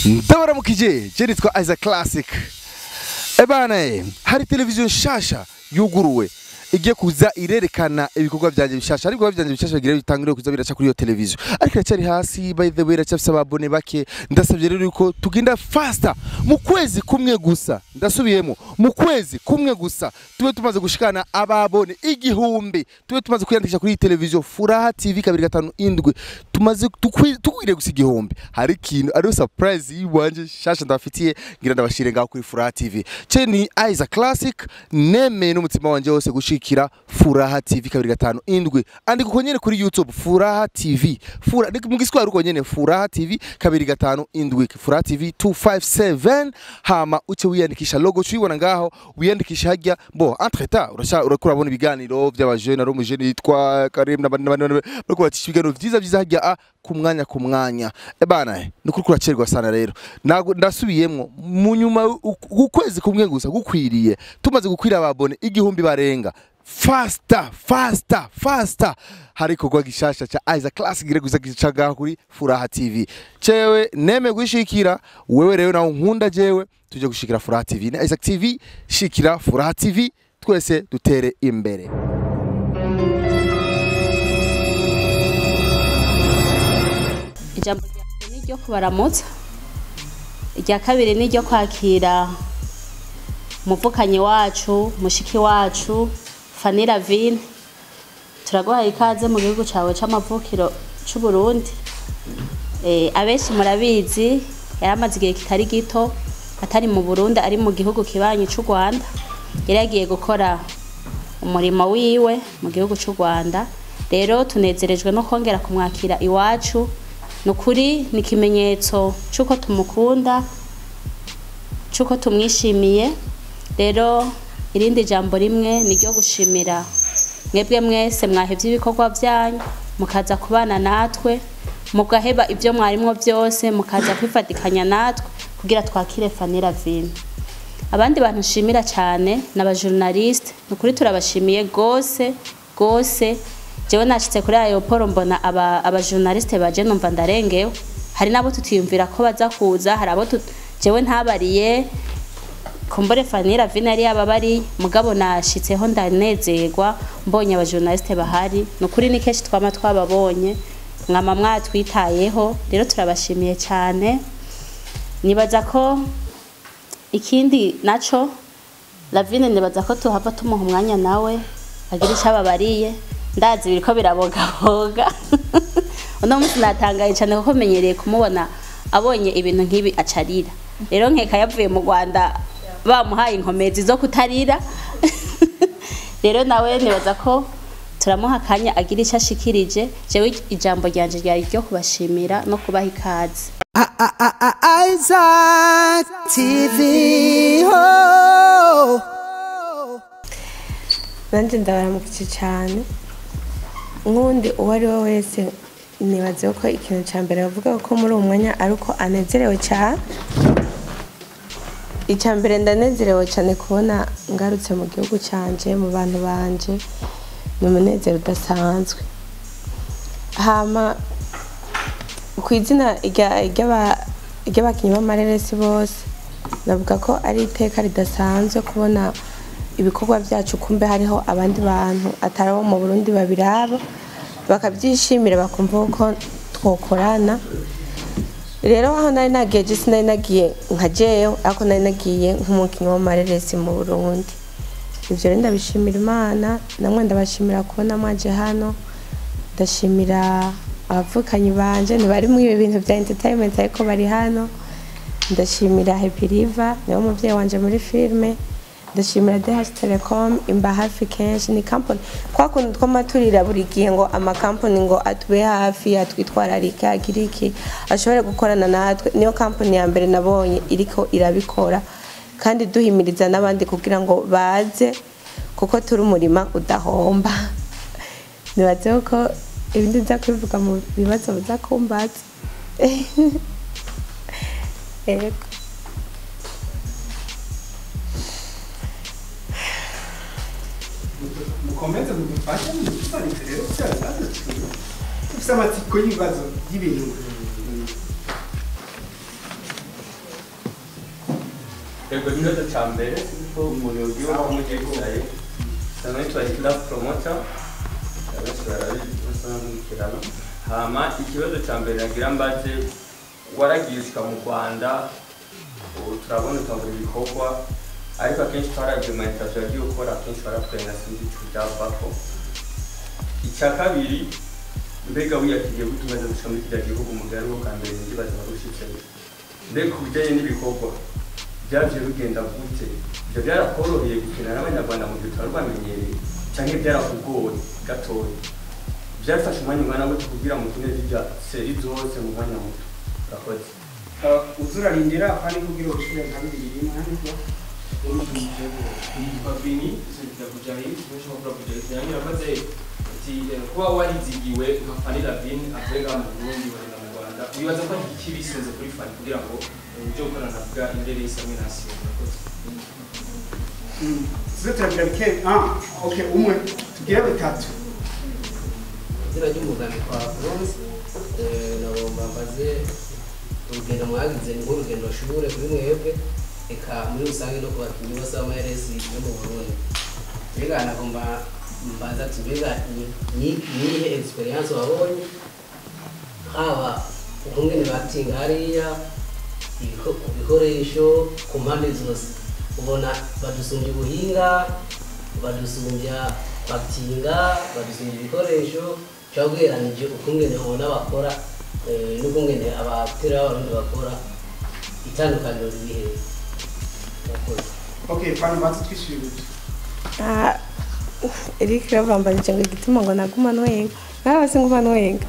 ndabaramukije je nitwa Isaac Classic ebana hari televiziyo nshasha yuguruwe igiye kuza irerekana ibikorwa vyanje bishasha ariko ibikorwa vyanje bishasha bigira bitangire kuza biraca kuri iyo televiziyo ariko iracari hasi by the way iracyafise ababone bake ndasavye rero yuko tugenda faster mu kwezi kumwe gusa ndasubiyemo mu kwezi kumwe gusa tube tumaze gushikana ababone igihumbi tube tumaze kwiyandikisha kuri iyi televiziyo Furaha TV kabiri gatanu indwi tumaze tukwi- tukwiriye gusa igihumbi hari ikintu ariyo surprise yiwanje shasha ndabafitiye ngira ndabashire ngaho kuri Furaha TV ce ni Isaac Classic nemeye n'umutima wanje wose gushikira Furaha TV kabiri gatanu indwi andika uko nyene kuri YouTube Furaha TV Fura ni mu giswahili uko nyene Furaha TV kabiri gatanu indwi Furaha TV 257 hama uce wiyandikisha logo cuyibona ngaho wiyandikisha hajya bo entre temps urasha urakura bona ibiganiro by'abajene ari umujene yitwa Karim n'abandi n'abandi bariko bacisha ibiganiro vyiza vyiza hajya a ku mwanya ku mwanya ebana ni kuri kuracerwa sana rero Nago- ndasubiyemwo mu nyuma ukwezi kumwe gusa gukwiriye tumaze gukwira ababone igihumbi barenga faster faster faster hari ikorwa gishasha ca Isaac Classic gire gusa gicaga kuri Furaha TV cewe neme gushikira wewe rero nawe nkunda jewe tuje gushikira Furaha TV na Isaac TV shikira Furaha TV twese dutere imbere ijambo rya mbere ni iryo kubaramutsa irya kabiri ni iryo kwakira umuvukanyi wacu mushiki wacu fani ravine turaguhaye ikaze mu gihugu cyawe c'amavukiro c'u Burundi Eh, abenshi murabizi yari amaze igihe kitari gito atari mu Burundi ari mu gihugu kibanyi c'u Rwanda yari yagiye gukora umurimo wiwe mu gihugu c'u Rwanda rero tunezerejwe no kongera kumwakira iwacu ni ukuri ni ikimenyetso c'uko tumukunda c'uko tumwishimiye rero irindi jambo rimwe ni ryo gushimira mwebwe mwese mwahevye ibikorwa byanyu mukaza kubana natwe mugaheba ibyo mwarimwo byose mukaza kwifatikanya natwe kugira twakire Fanny Ravine abandi bantu nshimira cyane ni abajournaliste ni ukuri turabashimiye gose gose jewe nashitse kuri aeroport mbona aba abajournaliste baje numva ndarengewe hari nabo tutiyumvira ko baza kuza hari abo tut- jewe ntabariye kumbure Fanny Ravine yari yababari mugabo nashitseho ndanezerwa mbonye abajournaliste bahari ni ukuri ni kenshi twama twababonye mwama mwatwitayeho rero turabashimiye cyane nibaza ko ikindi naco Lavine nibaza ko tuhava tumuha umwanya nawe agira icyo ababariye ndazi biriko birabogaboga uno munsi natangaye cyane kuko menyereye kumubona abonye ibintu nk'ibi acarira rero nkeka yavuye mu Rwanda bamuhaye inkomezi zo kutarira rero nawe nibaza ko turamuha akanya agira icyo ashikirije jewe ijambo ryanje ryari ryo kubashimira no kubaha ikaze Isaac TV. Oh. nanjye ndabaramukije cyane nk'undi uwo ari we wese nibaze ko ikintu cya mbere bavuga ko muri uwo mwanya ari uko anezerewe cyane icya mbere ndanezerewe cyane kubona ngarutse mu gihugu cyanje mu bantu banje ni umunezero udasanzwe hama ku izina rya- ry'aba- ry'abakinnyi b'amareresi bose navuga ko ari iteka ridasanzwe kubona ibikorwa byacu kumbe hariho abandi bantu atari abo mu burundi babiraba bakabyishimira bakumva ko twokorana rero aho nari nagiye je sinari nagiye nka jewe ariko nari nagiye nk'umukinnyi w'amareresi mu burundi ivyo rero ndabishimira imana namwe ndabashimira kubona mwaje hano ndashimira abavukanyi banje ntibari mu ibi bintu bya entertainment ariko bari hano ndashimira Happy River niwe muvyeyi wanje muri filme ndashimira DH Telecom imba hafi kenshi ni company kwa kuntu twamaturira buri gihe ngo amakampani ngo atube hafi atwitwararike agire iki ashobore gukorana natwe niyo company ya mbere nabonye iriko irabikora kandi duhimiriza n'abandi kugira ngo baze kuko turi umurima udahomba nibaze ko ibindi nza kubivuga mu bibazo biza kumbaza yego mukomeze mudufashe mudusobanurire rero bya bibazo dufite amatsiko y'ibibazo by'ibintu yego ikibazo cya mbere ko umuntu yogiwe aho mugiye kuzaye usanga yitwa love promoter abenshi barabizi basa nk'ikiraro hama ikibazo cya mbere nagira mbaze waragiye ushika mu rwanda ubu turabona utangura ibikorwa ariko akenshi twaragiye mu interview yagiye gukora akenshi baratwenga sinzi icyo byavako icya kabiri mbega wiyakiriye gute umaze gushika muri kiriya gihugu mugari wo ka mbere ndibaza warushitseyo mbega ku bijyanye n'ibikorwa byaje bigenda gute ibyo byarakoroheye gukina n'abanyarwanda mu gihe utari bamenyereye cyangwa byarakugoye gatoya byafashe umwanya ungana gute kugira ngo ukine zirya seri zose mu mwanya muto urakoze uzurarindira kandi kugira ushire nka bibiri rimwe nibwo yitwa Bini sida kujahi kimesha kwa kujahi yani nabaze ati eh, kuba warizigiwe nka Fanila Bin avuga mu Burundi bari mu Rwanda wibaza ko ari iki bisenze kuri Fani kugira ngo ujye gukorana navuga indere isamwe nasi urakoze tuze turagira bike ah okay umwe tugire bitatu izina ry'umugani kwa bronze nagomba mbaze urugendo mwagize ni nk'urugendo shure kuri mwebwe eka muri rusange no ku bakinnyi bose b'amaresi yo mu burundi mbega nagomba mbaza ati mbega ni- ni- niyihe experience wabonye haba ukungene batinga hariya ibiko- ku bikoresho ku mpande zose ubona badusumbya ubuhinga badusumbya batinga badusumbya ibikoresho cyangwa ugereranije ukungene ubona bakora eh, n'ukungene abatera b'abarundi bakora itandukaniro riri hehe Murakoze. okay fana batse twishyuye gute Ah, Eric yavambanije ngo igituma ngo naguma nwenga nawe se nguma nwenga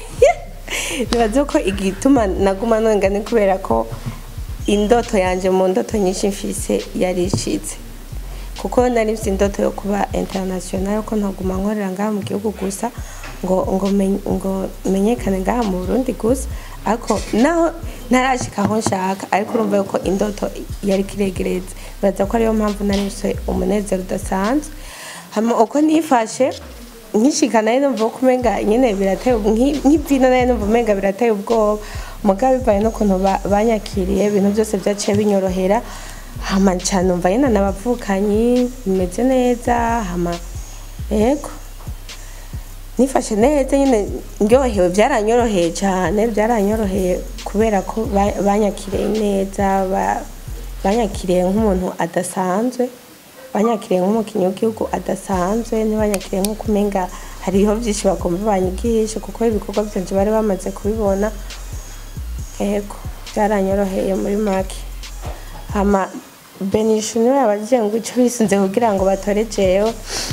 nibaze ko igituma naguma nwenga ni kubera ko indoto yanje mu ndoto nyinshi mfise yari ishitse kuko nari mfite indoto yo kuba international ko ntaguma nkorera ngaha mu gihugu gusa ngo ngo men- ngo menyekane ngaha mu Burundi gusa ariko naho ntarashika aho nshaka ariko urumva yuko indoto yari kiregereze biraza ko ariyo mpamvu nari mfise umunezero udasanzwe hama uko nifashe nkishika nayo numva ko umenga nyene birateye ubwo- nki- nk'ivyino nayo numva umenga birateye ubwoba mugabo bivaye n'ukuntu ba- banyakiriye ibintu byose vyaciye binyorohera hama nca numva nyene n'abavukanyi bimeze neza hama yego nifashe neza nyine ndyohewe byaranyoroheye cyane byaranyoroheye kubera ko ba- banyakiriye neza ba- banyakiriye nk'umuntu adasanzwe banyakiriye nk'umukinnyi w'igihugu adasanzwe ntibanyakiriye nk'uko umenga hariho byinshi bagomba banyigishe kuko ibikorwa byanje bari bamaze kubibona yego byaranyoroheye muri make hama benishu niwe yabagiye ngo icyo bisunze kugira ngo batore jewe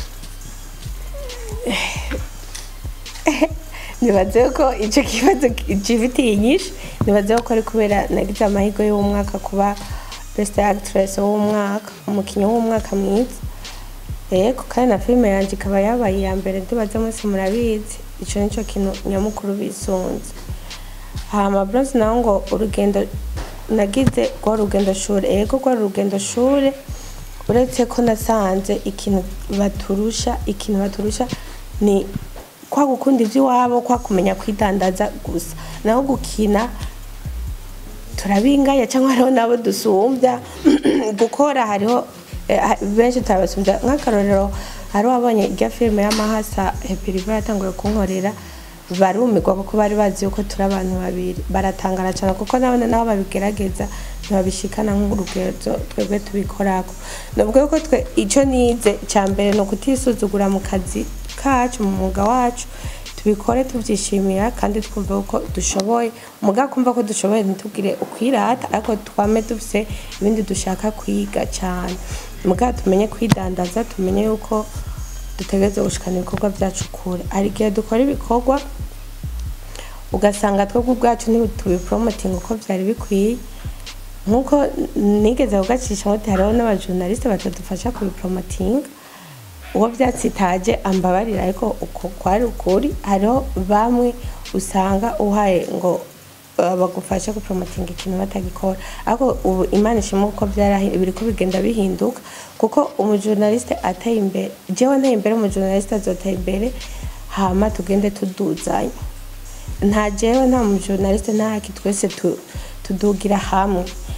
nibaze ko icyo kibazo gifitiye inyinshi nibaze ko ari kubera nagize amahirwe y'umwaka kuba best actress w'umwaka umukinnyi w'umwaka mwiza yego kandi na filime yanjye ikaba yabaye iya mbere ndibaze mwese murabizi icyo nicyo kintu nyamukuru bisunze hama bronze naho ngo urugendo nagize rwa rugendo shuri yego rwa rugendo shuri uretse ko nasanze ikintu baturusha ikintu baturusha ni kwa gukunda iby'iwabo kwa kumenya kwidandaza gusa naho gukina turabinganya cyangwa hariho n'abo dusumbya gukora hariho eh, ha- benshi turabasumbya nk'akarorero hari wabonye irya filime y'amahasa hepiriva yatanguye kunkorera barumirwa kuko bari bazi yuko turi abantu babiri baratangara cyane kuko nabone nabo babigerageza ntibabishikana nk'urugendo twebwe tubikorako nubwo yuko twe icyo nize cya mbere ni ukutisuzugura mu kazi kacu mu mwuga wacu tubikore tubyishimira kandi twumva ko dushoboye muga kumva ko dushoboye ntitubwire ukwirata ariko twame dufite ibindi dushaka kwiga cyane muga tumenye kwidandaza tumenye yuko dutegereze gushikana ibikorwa byacu kure hari igihe dukora ibikorwa ugasanga twebwe ubwacu ntitubiporomotinga uko byari bikwiye nk'uko nigeze kugacisha ngo hariho n'abajournaliste batadufasha kubiporomotinga uwo byatsitaje ambabarira ariko uko kwari ukuri hariho bamwe usanga uhaye ngo uh, bagufashe gupromotinga ikintu batagikora ariko ubu imana ishima uko byarahi- biriko bigenda bihinduka kuko umujournaliste ateye imbere jewe nteye imbere umujournaliste azoteye imbere hama tugende tuduzanya nta jewe nta mujournaliste ntaki twese tu- tudugira hamwe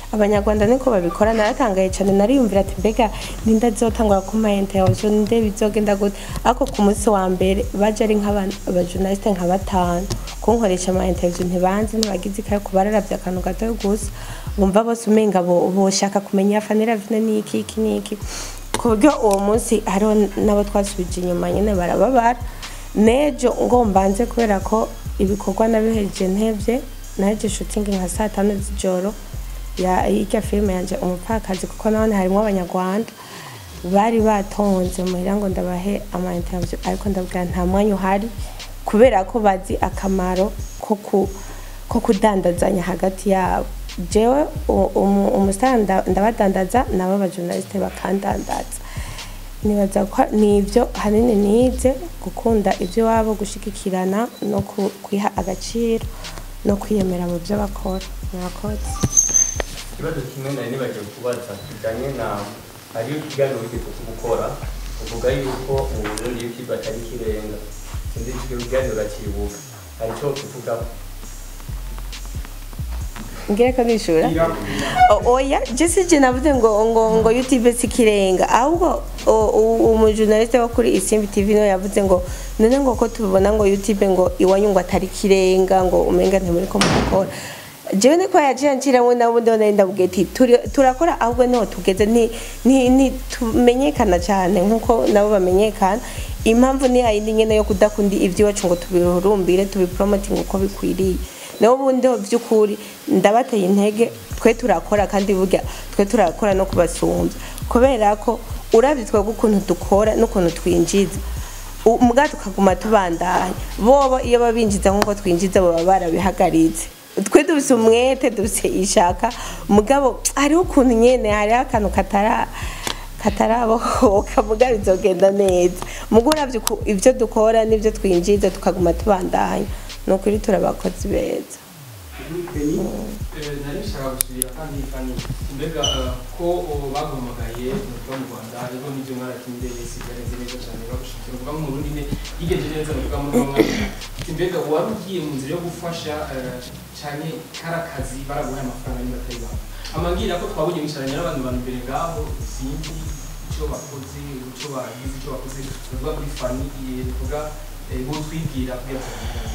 abanyarwanda niko babikora naratangaye cyane nariyumvira ati mbega ninde azotangura ku ma interview ninde bizogenda gute ariko ku munsi wa mbere baje ari nk'abajournaliste nka batanu kunkoresha ama interview ntibanze ntibagize ikayo kubararavye akantu gato gusa bumva bose umenga bo- boshaka kumenya fanira vine niki iki niki ku buryo uwo munsi hariho n'abo twasubije inyuma nyine barababara nejo ngo mbanze kubera ko ibikorwa nabihereje ntevye naheje shooting nka saa tanu z'ijoro ya y'irya filime yanje umupfakazi kuko nabone harimo abanyarwanda bari batonze muhira ngo ndabahe ama interview ariko ndabwira nta mwanya uhari kubera ko bazi akamaro ko ku ko kudandazanya hagati yabo jewe u- umu- umusitari nda- ndabadandaza nabo abajournaliste bakandandaza nibaza ko nibyo hanini nize gukunda ibyo wabo gushigikirana no ku- kwiha agaciro no kwiyemera mu byo bakora murakoze ikibazo kimwe nari nibagiwe kubaza kijyanye na hariyo ikiganiro wigeze gukora uvuga yuko mu burundi youtube atari ikirenga sinzi icyo kiganiro urakibuka hari icyo kivugaho ngere ko nishura O- oya jesi je navuze ngo ngo ngo youtube sikirenga ahubwo o- u- umujournaliste wo kuri isimbi tv no yavuze ngo none ngo ko tubibona ngo youtube ngo iwanyu ngo atari kirenga ngo umenga ntimuri ko mukora jewe niko yaciye nciramo nabundi nari ndavuga ati "Turi- turakora ahubwo niho tugeze ni ni ni tumenyekana cyane nkuko nabo bamenyekana impamvu ni yayindi nyene yo kudakunda ivy'iwacu ngo tubihurumbire tubipromoting uko bikwiriye naho ubundi ho by'ukuri ndabateye intege twe turakora kandi burya twe turakora no kubasumbya kubera ko urabye twebwe ukuntu dukora n'ukuntu twinjiza u- muga tukaguma tubandanya bobo iyo babinjiza nk'uko twinjiza baba barabihagaritse twe dufise umwete dufise ishaka mugabo hariho ukuntu nyene hariho akantu katara katarabohoka muga bizogenda neza muga uravye uku- ivyo dukora n'ivyo twinjiza tukaguma tubandanya ni ukuri turabakozi beza nari nshaka gusubira kandi kandi mbega eh, ko oh, baguhamagaye muvuga mu rwanda hariho n'ibyo mwaratimbereye sigarenze neza cyane bagushikira uvuga mu burundi ne yigenje neza muvuga muri uwo mwaka Ati, mbega wari ugiye mu nzira yo gufasha eh, cyane kari akazi baraguhaye amafaranga niba atari babo amabwira ko twabonye mwicaranye n'abandi bantu imbere ngaho sinzi icyo bakoze icyo bagize icyo bakoze bivuga kuri fani eh, bivuga eh, bo twibwira kugira ngo tuganire.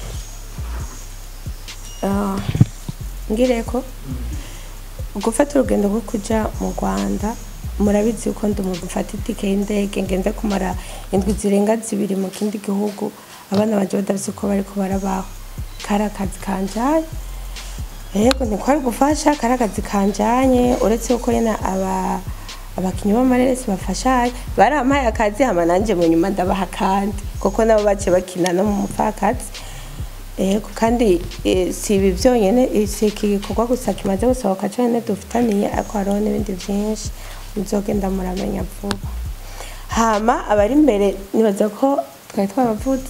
Ah, ngire ko gufata urugendo rwo kuja mu rwanda murabizi yuko ndi umuntu mfata itike y'indege ngende kumara indwi zirenga zibiri mu kindi gihugu abana banje badafise uko bariko barabaho kari akazi kanjanye yego ntikwari gufasha kari akazi kanjanye uretse yuko nyene aba abakinyi b'amareresi bafashanye barampaye akazi hama nanje mu nyuma ndabaha kandi kuko nabo bace bakina no mu mupfakazi Ego kandi eh, si ibi byonyine eh, si iki gikorwa gusa kimaze gusohoka cyane dufitaniye ariko hariho n'ibindi byinshi muzogenda muramenya vuba hama abari imbere nibaza ko twari twabavuze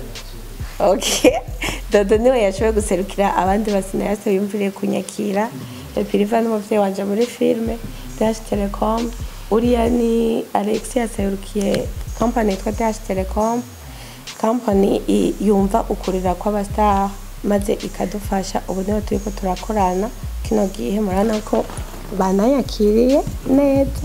okay dodo niwe yashoboye guserukira abandi basinayase yumviriye kunyakira epiriva n'umuvyeyi wanje muri filime dash telecom uriya ni alex yaserukiye company yitwa dash telecom company i- yumva ukurira kw'abastar maze ikadufasha ubu niho turiko turakorana kino gihe murabona ko banayakiriye neza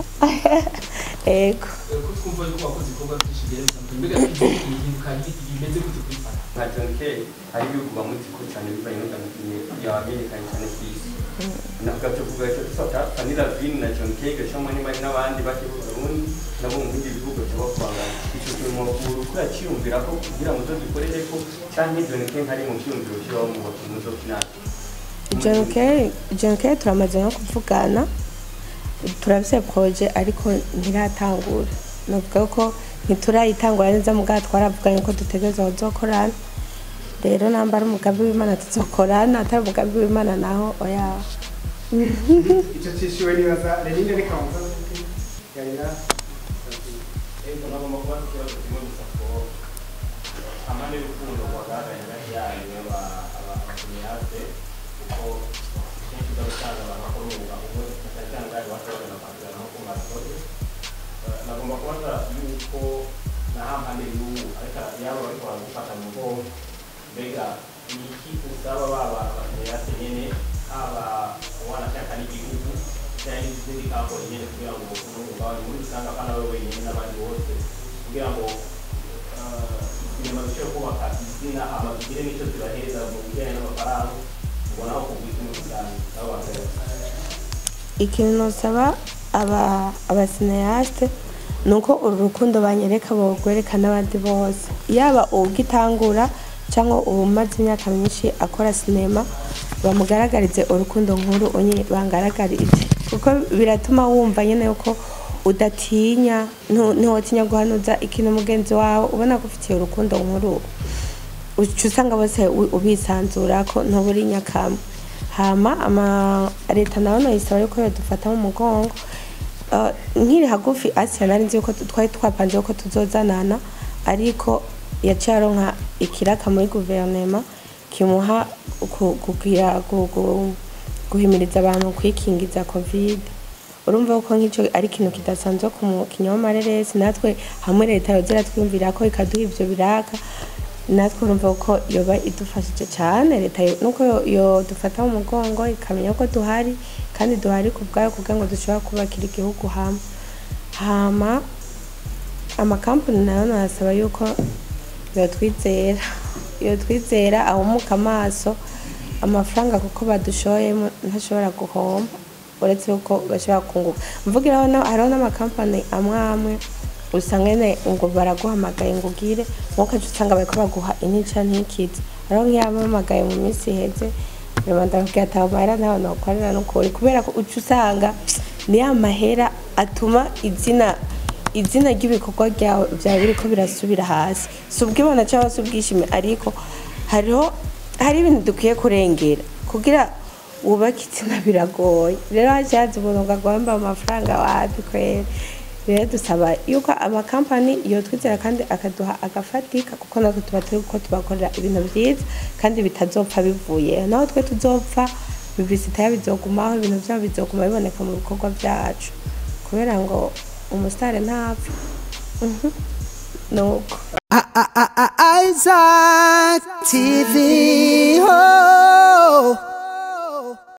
ego ko twumva yuko wakoze ibikorwa byinshi bigiye bitandukanye mbega ihinduka rimeze gute kuri fani nka John Kay hari ibihugu bamuzi ko cyane bivanye n'utandukanye yamenyekanye cyane ku isi navuga cyo kuvuga cyo dufata Fanny Lavine na John Kay gacamo niba ari n'abandi bake mu Burundi nabo mu bindi bihugu cyo bakubangana icyo kintu mu kuri akiyumvira ko kugira ngo tuzikorere ko cyangwa John Kay ntari mu cyumviro cy'aho mu bakinnyi zo kinana John Kerry John Kerry turamaze no kuvugana turabise proje ariko ntiratangura navuga ko ntiturayitangura neza mugabo twaravuganye ko dutegereza kuzokorana rero namba ari umugambi w'imana tuzokorana atari umugambi w'imana naho oya icyo cyishyuwe nibaza renine reka muzaze yarira ariko nagomba kuba ikibazo kimwe gusa ko amande y'urukundo rwagaragaye hagati yanyu abakomeyate kuko kenshi uba usanga abantu bakora umwuga umwe cyane cyane bwari bashobora na kwandikana nko ku marasozi nagomba kubaza yuko na hampande y'ubu ariko yaba bariko baragufata mu bwonko mbega ni iki usaba baba abakomeyate nyene haba uwanashaka n'igihugu cyangwa n'izindi kampani nyine kugira ngo umugabane muri rusange abana bawe wenyine n'abandi bose kugira ngo ah, sinema zishobore kubaka izina amazu zigire n'icyo zibahereza mu bijyanye n'amafaranga ubona aho kugwiza muri rusange nabo bakayoba ikintu nosaba aba abasinayasite ni uko uru rukundo banyereka borwereka n'abandi bose yaba ubwitangura cyangwa umaze imyaka myinshi akora sinema bamugaragarize urukundo nkuru onye bangaragarize kuko biratuma wumva nyine yuko udatinya ntu- ntiwotinya guhanuza ikintu mugenzi wawe ubona ko ufitiye urukundo nkuru uca usanga bose u- ubisanzura ko ntuburi nyakamwe hama ama leta nayo noyisaba yuko yodufata mu mugongo Uh, nkiri hagufi asiya nari nzi yuko tu- twari twapanze yuko tuzozanana ariko yaciye aronka ikiraka muri guverinema kimuha ku- kugira gu- gu- guhimiriza abantu kwikingiza covid urumva ko nk'icyo ari ikintu kidasanzwe ku mukinnyi w'amareresi natwe hamwe leta yozera twiyumvira ko ikaduha ibyo biraka natwe urumva ko yoba idufashije cyane leta yo- nuko yo- yodufata mu mugongo ikamenya ko duhari kandi duhari ku bwayo kugira ngo dushobora kubakira igihugu hamwe hama amakampani nayo nasaba yuko yotwizera yotwizera ahumuka amaso amafaranga kuko badushoyemo ntashobora guhomba uretse yuko bashobora kunguka mvugiraho na- hariho n'amakampani amwe amwe usanga nyine ngo baraguhamagaye ngo ugire nkuko aca usanga bariko baguha intica ntikize hariho nk'iyabamagaye mu minsi iheze rubanda bakubwira ati aho mahera ntaho nokorera n'ukuri kubera ko uca usanga ni ya mahera atuma izina izina ry'ibikorwa byawe byawe biriko birasubira hasi si ubwibona cyangwa se ubwishime ariko hariho hari ibintu dukwiye kurengera kugira wubake izina biragoye rero hashatse umuntu ngo agomba amafaranga wapi kwera rero dusaba yuko amakampani yotwizera kandi akaduha agafatika kuko natwe tuba turi ko tubakorera ibintu byiza kandi bitazopfa bivuye naho twe tuzopfa bibisita bizogumaho ibintu byabo bizoguma biboneka mu bikorwa byacu kubera ngo umusitari ntapfa Mhm. nuko Isaac TV. Oh.